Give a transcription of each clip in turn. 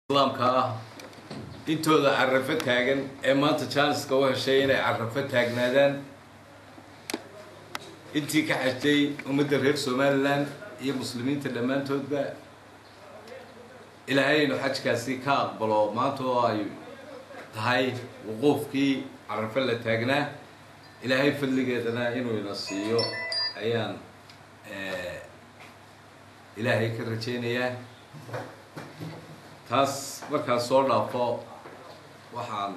islaamka ah intooda carafo taagan ee maanta jaaniska u heshay inay carafo taagnaadaan intii ka xajtay ummadda reer somalilan iyo muslimiinta dhammaantoodba ilaahay inu xajkaasi ka aqbalo maanta oo ay tahay wuquufkii carafo la taagnaa ilaahay fadligeedana inuu ina siiyo ayaan ilaahay ka rajaynayaa taas markaan soo dhaafo waxaan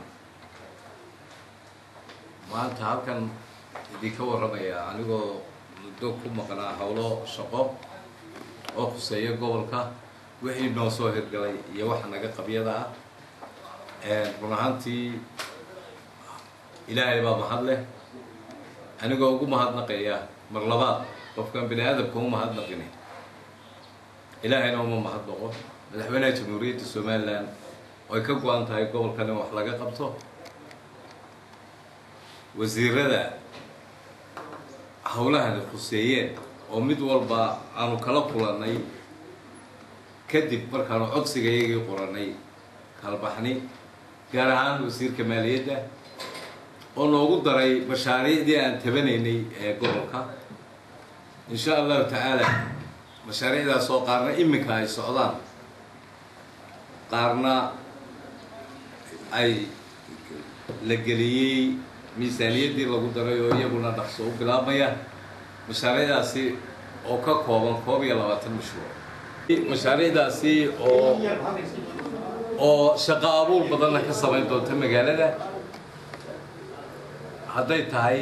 maanta halkan idinka warramayaa anigoo muddo ku maqnaa howlo shaqo oo khuseeya gobolka wixii noo soo hirgalay iyo waxa naga qabyada ah run ahaantii ilaahay baa mahad leh anigoo ugu mahadnaqaya mar labaad qofkaan bini aadamka u mahadnaqini ilaahayna uma mahadnaqo madaxweynaha jamhuuriyadda somalilan oo ay ka go-an tahay gobolkan in wax laga qabto wasiirada howlahani khuseeyeen oo mid walba aanu kala kulannay kadib markaanu codsiga iyagii qorannay kalbaxni gaar ahaan wasiirka maaliyadda oo noogu daray mashaariicdii aan tabanaynay ee gobolka insha allahu tacaala mashaariicdaas oo qaarna iminka ay socdaan qaarna ay la geliyey miisaaniyaddii lagu daray oo iyaguna dhaqso u bilaabmaya mashaariicdaasi oo ka kooban koob iyo labaatan mashruuc mashaariicdaasi oo oo shaqo abuur badanna ka samayn doonta magaalada hadday tahay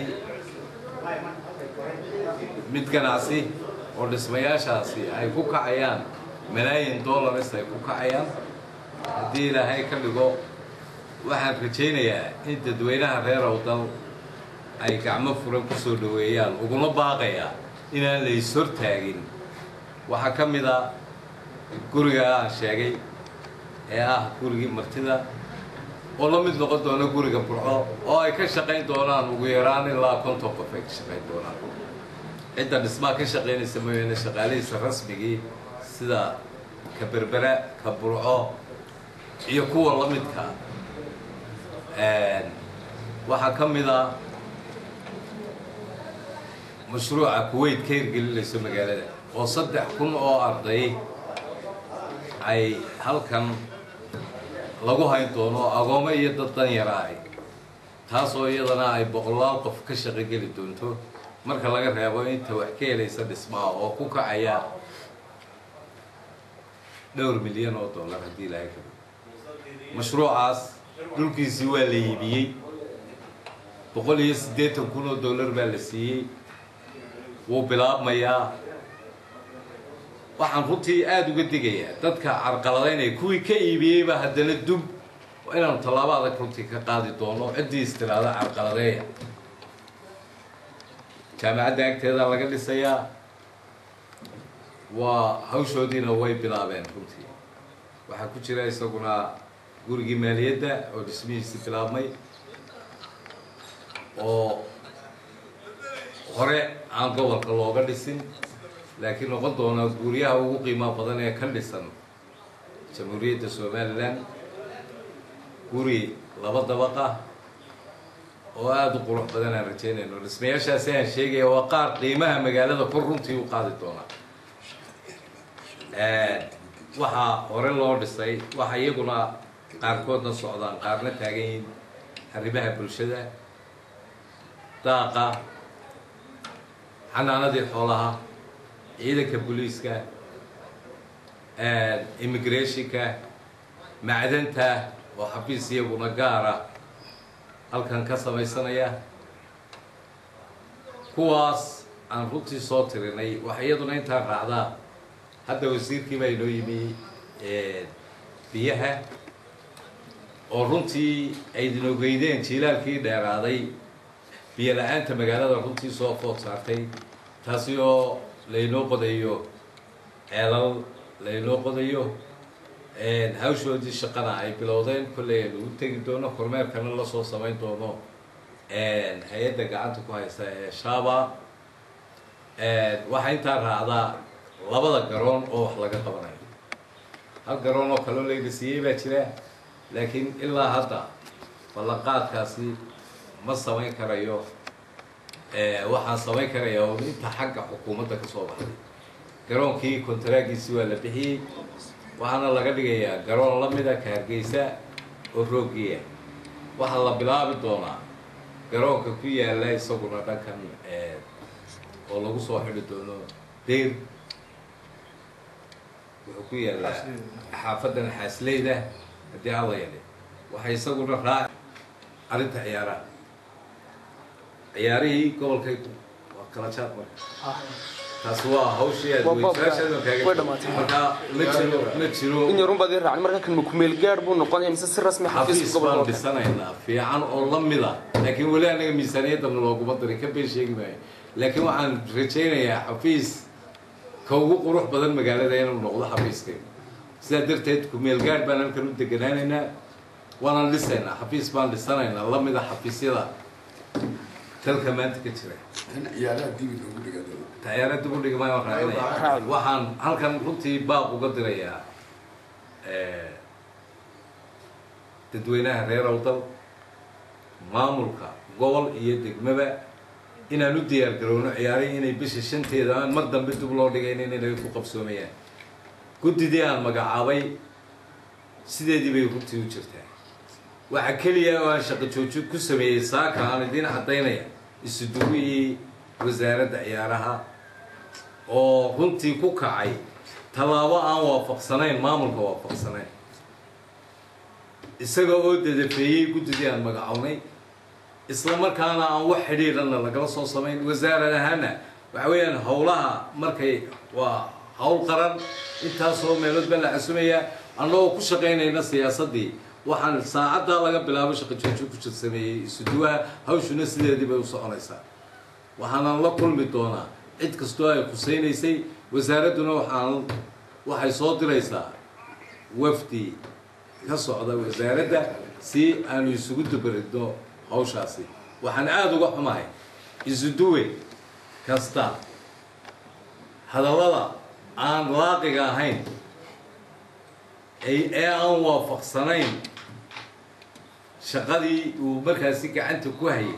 mid ganacsi oo dhismayaashaasi ay ku kacayaan malaayin dollars ay ku kacayaan haddii ilaahay ka dhigo waxaan rajaynayaa in dadweynaha reer owdal ay gacmo furan ku soo dhaweeyaan uguna baaqayaa inaan la is hortaagin waxaa ka mid a guriga aan sheegay ee ah gurigii martida oo la mid noqon doona guriga burco oo ay ka shaqayn doonaan ugu yaraan ilaa konton qof ay ka shaqayn doonaan cidda dhismaa ka shaqaynaysa mooyaane shaqaalihiisa rasmigii sida ka berbera ka burco iyo kuwa la midka waxaa ka mid a mashruuca kuwait ka hirgelinayso magaalada oo saddex kun oo arday ay halkan lagu hayn doono agoomo iyo dad dan yara ay taasoo iyadana ay boqolaal qof ka shaqo geli doonto marka laga reebo inta wax ka helaysa dhismaha oo ku kacaya dhowr milyan oo dollar haddii ilaahay ka mashruucaas dhulkiisii waa la iibiyey boqol iyo siddeetan kun oo dollar baa la siiyey wuu bilaabmayaa waxaan runtii aada uga digayaa dadka carqaladaynaya kuwii ka iibiyeyba haddana dub inaanu tallaabo adag runtii ka qaadi doono ciddii istiraada carqaladeeya jaamacadda agteeda laga dhisayaa waa hawshoodiina way bilaabeen runtii waxaa ku jira isaguna gurigii maaliyadda oo dhismihiisi bilaabmay oo hore aan gobolka looga dhisin laakiin noqon doona guryaha ugu qiimaa badan ee ka dhisan jamhuuriyadda somalilan guri laba dabaqa oo aada u qurux badan aan rajaynayno dhismayaashaasi aan sheegaya waa qaar qiimaha magaalada kor runtii u qaadi doona waxaa hore loo dhisay waxa iyaguna qaarkoodna socdaan qaarna taagan yihiin arrimaha bulshada daaqa xanaanadii xoolaha ciidanka booliiska immigrationka macdanta oo xabiis iyaguna gaara halkan ka samaysanaya kuwaas aan runtii soo tirinay waxa iyaduna intaa raacdaa hadda wasiirkii baa inoo yimi biyaha oo runtii aydin ogeydeen jiilaalkii dheeraaday biyo la-aanta magaalada runtii soo food saartay taasi oo laynoo qodayo ceelal laynoo qodayo hawshoodii shaqana ay bilowdeen kolley aynu u tegi doono kormeerkana lasoo samayn doono hay-adda gacanta ku haysta ee shaba waxaa intaa raacdaa labada garoon oo wax laga qabanayo hal garoon oo kaloo layna siiyey baa jira laakiin ilaa hadda ballanqaadkaasi ma samayn karayo waxaan samayn karaya un inta xagga xukuumadda ka soo baxday garoonkii kontaraagiisi waa la bixiyey waxaana laga dhigayaa garoon la mida ka hargeysa oo roogiya waxaa la bilaabi doonaa garoonka ku yaala isaguna dhankan oo lagu soo xidhi doono deyr wuxuu ku yaalaa xaafadan xaasleyda haddii alla yali waxay isaguna raaci arrinta ciyaaraha ciyaarihii gobolkay waa kala jaad marka taas waa hawshii aad weysaashadan kaaga marka ma jiro ma jiro in yarun baad ii raacin marka kan ma kumeel gaadh buu noqonaya mise si rasmi xafiiska xafiis baan gobolka dhisanaynaa fiican oo la mida laakiin weli anaga miisaaniyadana looguma darin ka been sheegi maayo laakiin waxaan rajaynayaa xafiis ka ugu qurux badan magaalada inuu noqdo xafiiskayga sidaa darteed kumeel gaadh baan halkan u deganaanaynaa waanaan dhisaynaa xafiis baan dhisanaynaa la mida xafiisyada dalka maanta ka jira in ciyaaraha dibi loogu dhigado tayaara dib u dhigmay waan raacinaya waxaan halkan runtii baaq uga dirayaa dadweynaha reer awdal maamulka gobol iyo degmaba inaan u diyaar garowno ciyaarihii inay bisha shanteeda aan mar dambe dib loo dhigaynin inay ku qabsoomayaan guddidii aan magacaabay sideedii bay runtii u jirtaa waxa keliya oo aan shaqo joojin ku sameeyey saaka aan idiin caddaynaya isuduwihii wasaaradda ciyaaraha oo runtii ku kacay tallaabo aan waafaqsanayn maamulka waafaqsanayn isaga oo dadafeeyey guddidii aan magacownay isla markaana aan wax xidhiidhanna lagala soo samayn wasaarad ahaana waxa weeyaan howlaha markay waa howl qaran intaasoo meelood baa la casumayaa annagoo ku shaqaynayna siyaasaddii waxaan saacaddaa laga bilaabo shaqo joojin ku jir sameeyey isuduwaha hawshuna sideedii bay u soconaysaa waxaanan la kulmi doonaa cid kastoo ay khusaynaysay wasaaradduna waxaan waxay soo diraysaa wafdi ka socda wasaaradda si aanu isugu dubaridno hawshaasi waxaan aada uga xumahay isuduwe kasta hadallada aan laaqiga ahayn ee aan waafaqsanayn shaqadii uu markaasi gacanta ku hayay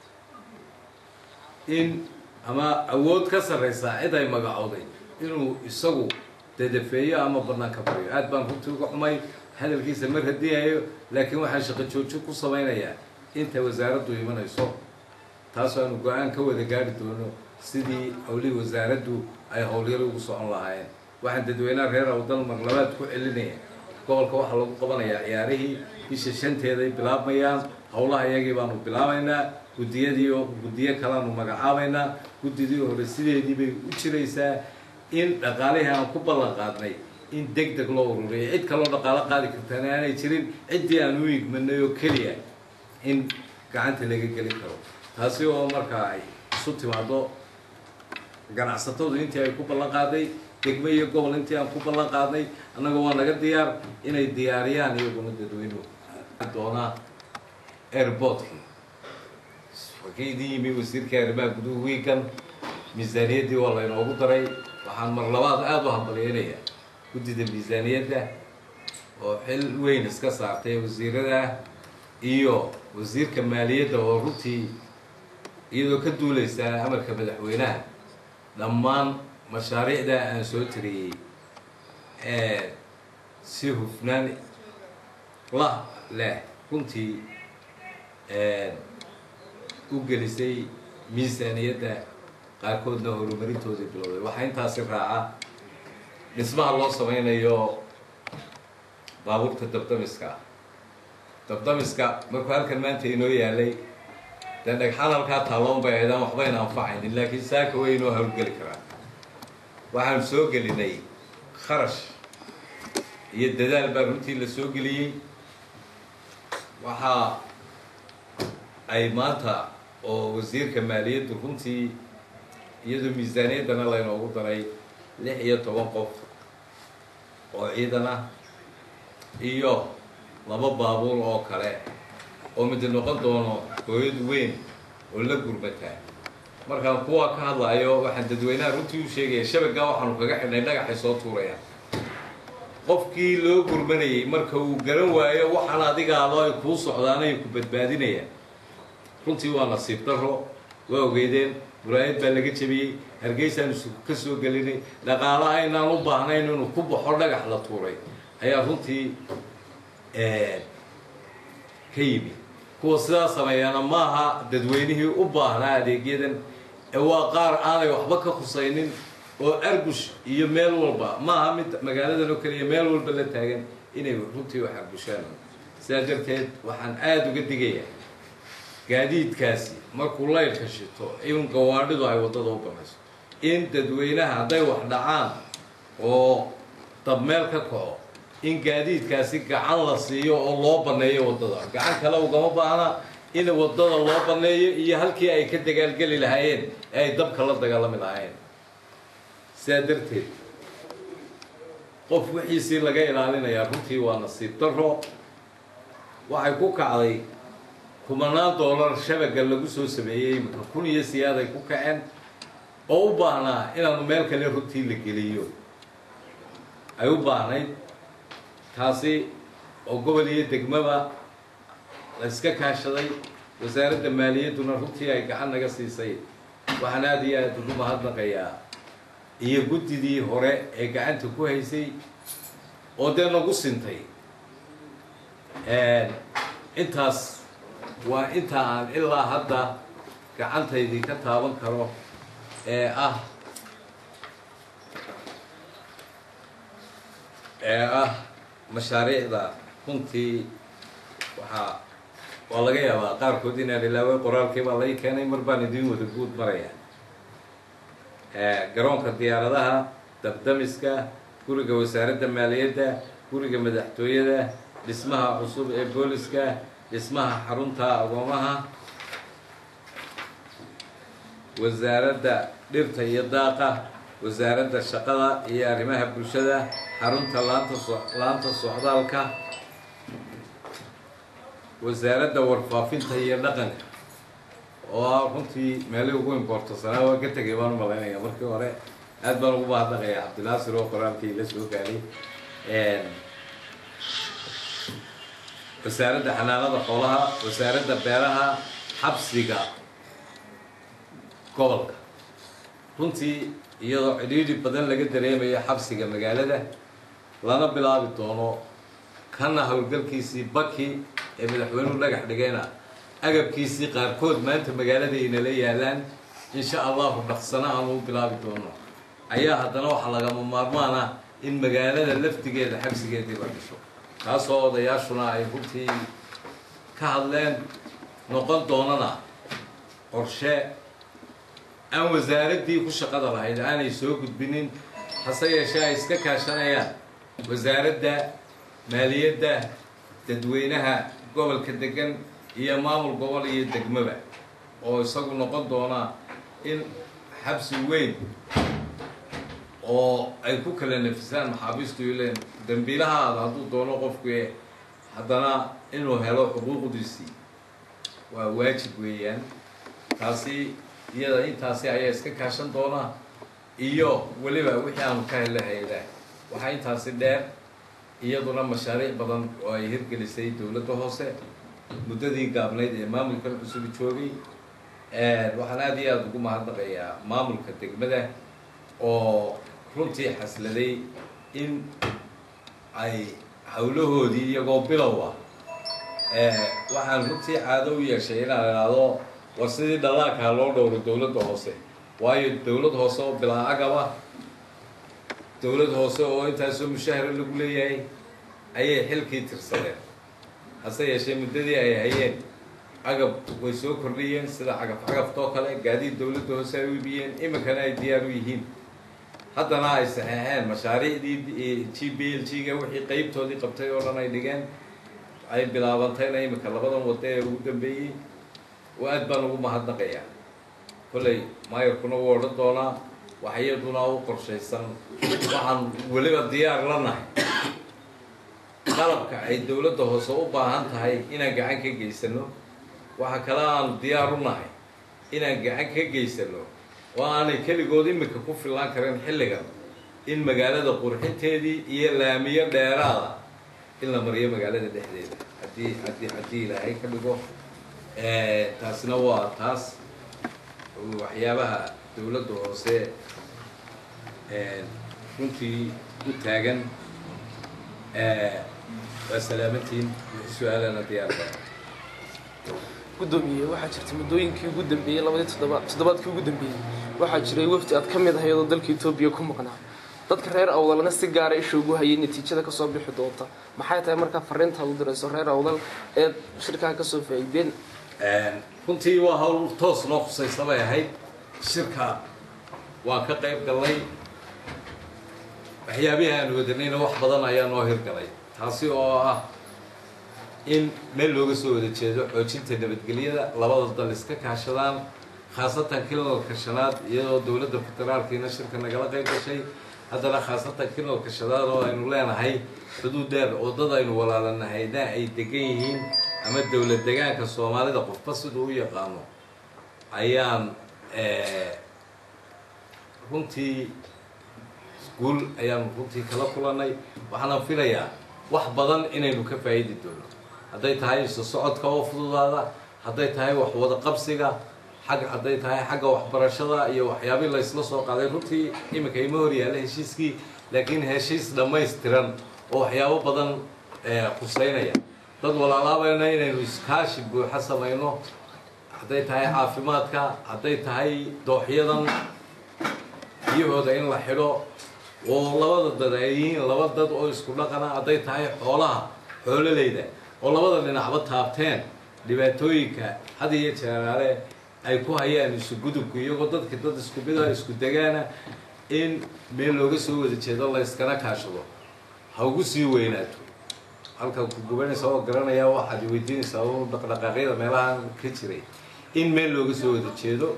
in ama awood ka sarraysaa cid ay magacowday inuu isagu dadafeeyo ama banaanka baryo aad baan runtii uga xumay hadalkiisa ma radiyayo laakiin waxaan shaqo joojin ku samaynayaa inta wasaaraddu imanayso taas aanu go-aan ka wada gaari doono sidii howlihii wasaaraddu ay howlyaro ugu socon lahaayeen waxaan dadweynaha reer awdal marlabaad ku celinaya gobolka waxaa lagu qabanayaa ciyaarihii bisha shanteeday bilaabmayaan howlaha iyagii baanu bilaabaynaa guddiyadii oo guddiyo kaleanu magacaabaynaa guddidii hore sideedii bay u jiraysaa in dhaqaalihii aan ku ballan qaadnay in deg deg loo ururiyo cid kaloo dhaqaalo qaadi kartaan aanay jirin ciddii aan u igmanay oo keliya in gacanta laga gelin karo taasi oo markaa ay isu timaado ganacsatadu intii ay ku ballan qaaday degmo iyo gobol intii aan ku ballan qaadnay annaga waa naga diyaar inay diyaariyaan iyaguna dadweynuhu doonaa airportkii wakii idin yimi wasiirka arrimaha guduhu wiigan miisaaniyaddii waa laynoogu daray waxaan mar labaad aada u hambalyeynaya guddida miisaaniyadda oo xil weyn iska saartay wasiirada iyo wasiirka maaliyadda oo runtii iyadoo ka duulaysaa amarka madaxweynaha dhammaan mashaariicda aan soo tiriyey ee si hufnaan la leh runtii u gelisay miisaaniyadda qaarkoodna horumarintoodii bilowday waxaa intaasi raaca dhismaha loo samaynayo baabuurta dabdamiska ah dabdamiska markuu halkan maanta inoo yaalay dee dhagxaan halkaa taalloon bay aydaan waxbayna anfacaynin laakiin saaka way inoo hawlgeli karaan waxaan soo gelinay kharash iyo dadaal baa runtii la soo geliyey waxa ay maanta oo wasiirka maaliyaddu runtii iyadoo miisaaniyaddana laynoogu daray lix iyo toban qof oo ciidan ah iyo laba baabuur oo kale oo mid noqon doono hooyad weyn oo la gurmataa markaan kuwa ka hadlaayo waxaan dadweynaha runtii u sheegaya shabaggaa waxaanu kaga xidhnay dhagaxay soo tuurayaan qofkii loo gurmanayay marka uu garan waayo waxaan adigaado ay kuu socdaan ay ku badbaadinayaan runtii waa nasiib daro waa ogeydeen muraayad baa laga jebiyey hargeysaan isu ka soo gelinay dhaqaala aynaan u baahnayn inuu ku baxo dhagax la tuuray ayaa runtii ka yimid kuwa sidaa sameeyaana maaha dadweynihii u baahnaa adeegyadan ee waa qaar aanay waxba ka khusaynin oo argush iyo meel walba maaha mid magaaladan oo keliya meel walba la taagan inay runtii wax argushaan sidaa darteed waxaan aada uga digayaa gaadiidkaasi markuu laydhka shito in gawaadhidu ay waddada u banayso in dadweynaha hadday wax dhacaan oo dabmeel ka kaco in gaadiidkaasi gacan la siiyo oo loo banneeyo waddada gacan kale ugama baahna in waddada loo banneeyo iyo halkii ay ka dagaalgeli lahaayeen ee ay dabka la dagaalami lahaayeen sidaa darteed qof wixiisii laga ilaalinayaa runtii waa nasiib daro waxay ku kacday kumanaan doolar shabaga lagu soo sameeyey imika kun iyo siyaad ay ku kaceen oo u baahnaa inaanu meel kale runtii la geliyo ay u baahnayd taasi oo gobol iyo degmaba la iska kaashaday wasaaradda maaliyadduna runtii ay gacan naga siisay waxaan aada iyo aada ugu mahadnaqayaa iyo guddidii hore ee gacanta ku haysay oo dee nagu sintay intaas waa inta aan ilaa hadda gacantaydii ka taaban karo ee ah ee ah mashaariicda runtii waxaa waa laga yaabaa qaarkood inaan ilaaway qoraalkii baa lai keenay mar baan idiin wada guud maraya garoonka diyaaradaha dabdamiska guriga wasaaradda maaliyadda guriga madaxtooyada dhismaha cusub ee booliska dhismaha xarunta agoomaha wasaaradda dhirta iyo daaqa wasaaradda shaqada iyo arrimaha bulshada xarunta laanta so laanta socdaalka wasaaradda warfaafinta iyo dhaqanka oo ah runtii meelihii ugu importasanaa waa ka tegay baan u malaynaya markii hore aad baan ugu mahadnaqaya cabdinaasir oo qoraalkii la soo gaaray wasaaradda xanaanada xoolaha wasaaradda beeraha xabsiga gobolka runtii iyadoo cidhiidhi badan laga dareemayo xabsiga magaalada lana bilaabi doono kana howlgalkiisii baki ee madaxweynuhu dhagax dhigayna agabkiisii qaarkood maanta magaalada aynala yaalaan insha allahu dhaqsana aanu u bilaabi doono ayaa haddana waxaa lagama maarmaana in magaalada laftigeeda xabsigeedii la dhisho taasoo odayaashuna ay runtii ka hadleen noqon doonana qorshe aan wasaaraddii ku shaqada lahayd aanay soo gudbinin hase yeeshee ay iska kaashanayaan wasaaradda maaliyadda dadweynaha gobolka degan iyo maamul gobol iyo degmaba oo isagu noqon doona in xabsi weyn oo ay ku kala nafisaan maxaabiistu ileen dambiilahaada hadduu doono qofku haddana inuu helo xuquuqdiisii waa waajib weeyaan taasi iyada intaasi ayaa iska kaashan doona iyo weliba wixii aanu ka hella hayda waxaa intaasi dheer iyaduna mashaariic badan oo ay hirgelisay dowladda hoose muddadii gaabnayd ee maamulkan cusub joogay waxaan aada iyo aada ugu mahadnaqayaa maamulka degmada oo runtii xasladay in ay howlahoodii iyagoo bilow ah waxaan runtii caado u yeeshay inaan idhaahdo war sidii dhallaankaa loo dhowro dowladda hoose waayo dowlad hoose oo bilaa agaba dowlad hoose oo intaasoo mushahara lagu leeyahay ayay xilkii tirsadeen hase yeeshee muddadii ay hayeen agab way soo kordhiyeen sida cagaf cagaftoo kale gaadiid dowladda hoose ay u ibiyeen iminkana ay diyaar u yihiin haddana ay saxeexeen mashaariicdii g b l g ga wixii qeybtoodii qabtay oo dhan ay dhigeen ay bilaabantayna iminka labadan wado ee ugu dambeeyey oo aad baan ugu mahadnaqayaa kolley maayarkuna wuu odhan doonaa wax iyaduna u qorshaysan waxaan weliba diyaar la nahay qalabka ay dowladda hoose u baahan tahay inaan gacan ka geysano waxa kale aanu diyaar u nahay inaan gacan ka geysano oo aanay keligood iminka ku fillaan karin xilligan in magaalada qurxinteedii iyo laamiyo dheeraada in la mariyo magaalada dhexdeeda haddii haddii haddii ilaahay ka dhigo taasna waa taas waxyaabaha dowladda hoose runtii u taagan waa salaamantiin su-aalana diyaarka gudoomiye waxaa jirta muddooyinkii ugu dambeeyey labadii toddoba toddobaadkii ugu dambeeyey waxaa jiray wafdi aad ka mid ahayd oo dalka etoobiya ku maqnaa dadka reer awdalna si gaara isha ugu hayay natiijada kasoo bixi doonta maxay tahay markaa fariintaad u dirayso reer awdal eed shirkaa kasoo faa'iideen runtii waa hawl toos noo khusaysa bay ahayd shirka waan ka qayb galnay waxyaabihii aan wadanayna wax badan ayaa noo hirgalay taasi oo ah in meel looga soo wada jeedo xoojinta nabadgelyada labada dal iska kaashadaan khaasatan kilalka shanaad iyadoo dowladda federaalkiina shirka nagala qayb gashay haddana khaasatan kilalka shanaad oo aynu leenahay xuduud dheer oo dad aynu walaalanahayna ay degan yihiin ama dowlad degaanka soomaalida qofba siduu u yaqaano ayaan runtii guul ayaanu runtii kala kulanay waxaana filayaa wax badan inaynu ka faa'idi doono hadday tahay isu socodka oo fududaada hadday tahay wax wada qabsiga xag hadday tahay xagga waxbarashada iyo waxyaabii laysla soo qaaday runtii iminka ima hor yaalla heshiiskii laakiin heshiis dhammaystiran oo waxyaabo badan khuseynaya dad walaalaabayna inaynu iskaashi buuxa samayno hadday tahay caafimaadka hadday tahay dooxyadan biyahooda in la xidho oo labada dad ay yihiin laba dad oo isku dhaqana hadday tahay xoolaha xoololeyda oo labada dhinacba taabteen dhibaatooyinka had iyo jeeraale ay ku hayaan isu gudubku iyagoo dadki dad isku mida isku degaana in meel looga soo wada jeedo la yskana kaashado ha ugu sii weynaato halka ku gubanaysa oo garanaya waxaad weydiinaysaa u dhaqdhaqaaqyada meelahan ka jiray in meel looga soo wada jeedo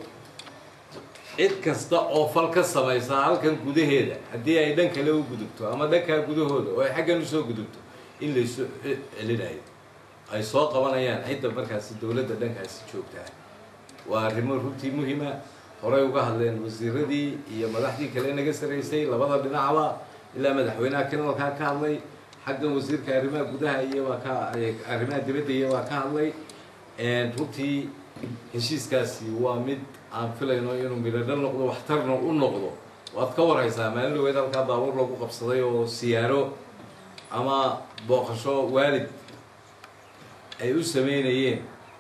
cid kasta oo fal ka samaysa halkan gudaheeda haddii ay dhan kale u gudubto ama dhankaa gudahooda oo ay xaggan usoo gudubto in laysu celinayo ay soo qabanayaan cidda markaasi dowladda dhankaasi joogtaa waa arrimo runtii muhima horay uga hadleen wasiiradii iyo madaxdii kale naga saraysay labada dhinacba ilaa madaxweynaha kanalkaa ka hadlay xaggan wasiirka arrimaha gudaha iyo waa ka arrimaha dibadda iyo waa ka hadlay runtii heshiiskaasi waa mid aan filayno inuu midhadhal noqdo waxtarna u noqdo waad ka warhaysaa maalin dhaweed halkaa baabuur lagu qabsaday oo siyaaro ama booqasho waalid ay u sameynayeen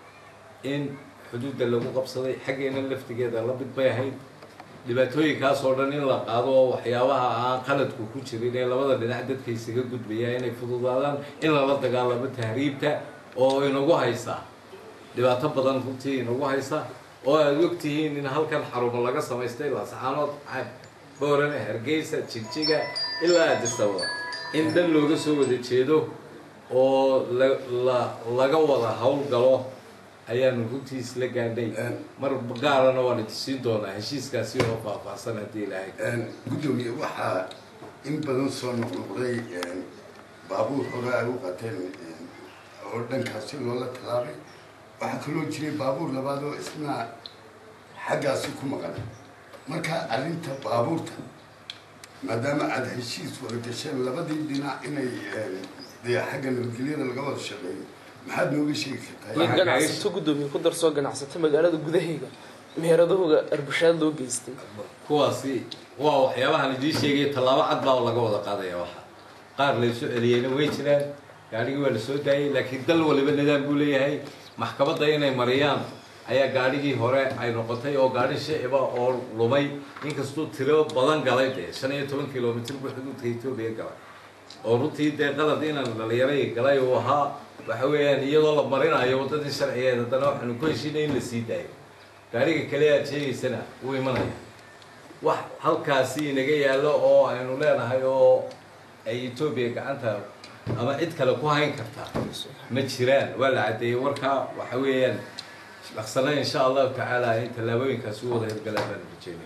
in xuduudda lagu qabsaday xaggeena laftigeeda la mid bay ahayd dhibaatooyinkaas oo dhan in la qaado oo waxyaabaha aan qaladku ku jirin ee labada dhinac dadka isaga gudbaya inay fududaadaan in lala dagaalamo tahriibta oo inagu haysa dhibaato badan runtii inagu haysa oo aad ogtihiin in halkan xarumo laga samaystay laascaanood boorane hargeysa jigjiga ilaa adisababa in dhan looga soo wada jeedo oo la laga wada howlgalo ayaanu runtii isla gaadhay mar gaarana waan idisiin doonaa heshiiskaasi oo faahfaahsan haddii ilaahay guddoomiye waxaa in badan soo noqnoqday baabuur hore ay u qateen oo dhankaasi loola tallaabay waxaa kaloo jiray baabuur labaad oo isna xaggaasi ku maqan marka arrinta baabuurta maadaama aada heshiis wada gasheen labadii dhinac inay dee xagga nabadgelyada laga wada shaqeeyo maxaad nooga sheegi iyo kartaa ganacsato gudoomiye ku darsoo ganacsato magaalada gudaheega meheradahooga arbushaad loo geystay kuwaasi waa waxyaabahan idiin sheegaya tallaabo cad baa laga wada qaadaya waxa qaar laysu celiyeyna way jiraan gaadhigii waa la soo daayay laakiin dal waliba nidaam buu leeyahay maxkamadda inay mariyaan ayaa gaadhigii hore ay noqotay oo gaadhi shiciba oo lumay inkastuu tiro badan galay dee shan iyo toban kilomitr buu xuduudka etoobiya galay oo runtii dee qalad inaan dhalinyaray galay uu ahaa waxa weeyaan iyadoo la marinayo waddadii sharcigeed haddana waxaanu ku heshiinay in la sii daayo gaadhiga kale aad sheegaysana wuu imanaya wax halkaasi inaga yaallo oo aynu leenahay oo ay etoobiya gacanta ama cid kale ku hayn kartaa ma jiraan waa la caddeeyey warkaa waxa weeyaan dhaqsana insha allahu tacaala in tallaabooyinkaasi u wada hirgalaan baan rajeynaya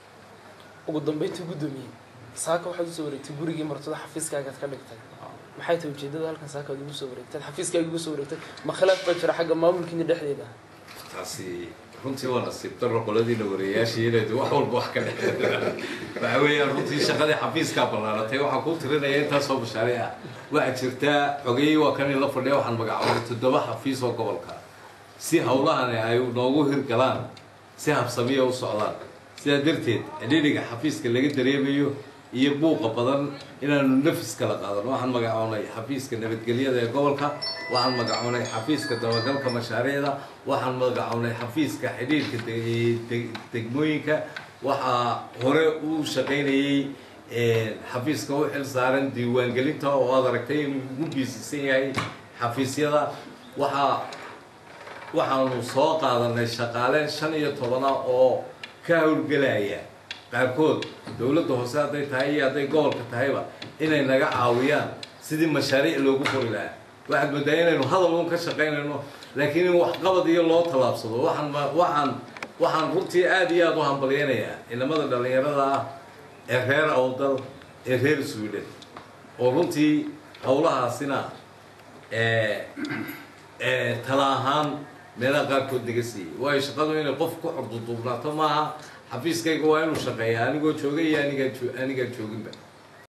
ugu dambeyntii gudoomiye saaka waxaad usoo wareegtay gurigii martada xafiiskaagaad ka dhigtay maxay tahay ujeedada halkan saaka aad ugu soo wareegtay xafiiskaaga ugu soo wareegtay ma khilaaf baa jira xagga maamulkiina dhexdeeda taasi runtii waa nasiib daro qoladiina wareeyaashii inay wax walba wax ka dhexeeya waxa weeyaan runtii shaqadii xafiiskaa ballaaratay waxaan kuu tirinaya intaasoo mashaariic ah waxaa jirtaa xogeeyey waa kan in la fadhiya waxaan magacaabay toddoba xafiis oo gobolka si hawlahani ay noogu hirgalaan si habsamiya u socdaan sidaa darteed cidhidhiga xafiiska laga dareemayo iyo buuqa badan inaanu nafis kala qaadano waxaan magacoonay xafiiska nabadgelyada ee gobolka waxaan magacoonay xafiiska dabagalka mashaariicda waxaan magacoonay xafiiska xidhiirka de- de- degmooyinka waxaa hore u shaqaynayey xafiiska u xil saaran diiwaangelinta oo aad aragtay inuu ugu biisisan yahay xafiisyada waxaa waxaanu soo qaadanay shaqaale shan iyo tobana oo ka howlgelaya qaarkood dowladda hoose hadday tahay iyo hadday gobolka tahayba inay naga caawiyaan sidii mashaariic loogu qori lahaa waxaad moodaa inaynu hadal un ka shaqaynayno laakiin in waxqabad iyo loo tallaabsado waxaan ma- waxaan waxaan runtii aada iyo aada u hambalyaynayaa inamada dhallinyarada ah ee reer awdal ee reer sweden oo runtii howlahaasina ee ee tala ahaan meelaha qaarkood naga siiyey waayo shaqadu inay qof ku xorduduubnaato maaha xafiiskayga waa inuu shaqeeya anigoo joogay iyo anigaan jo- anigaan jooginba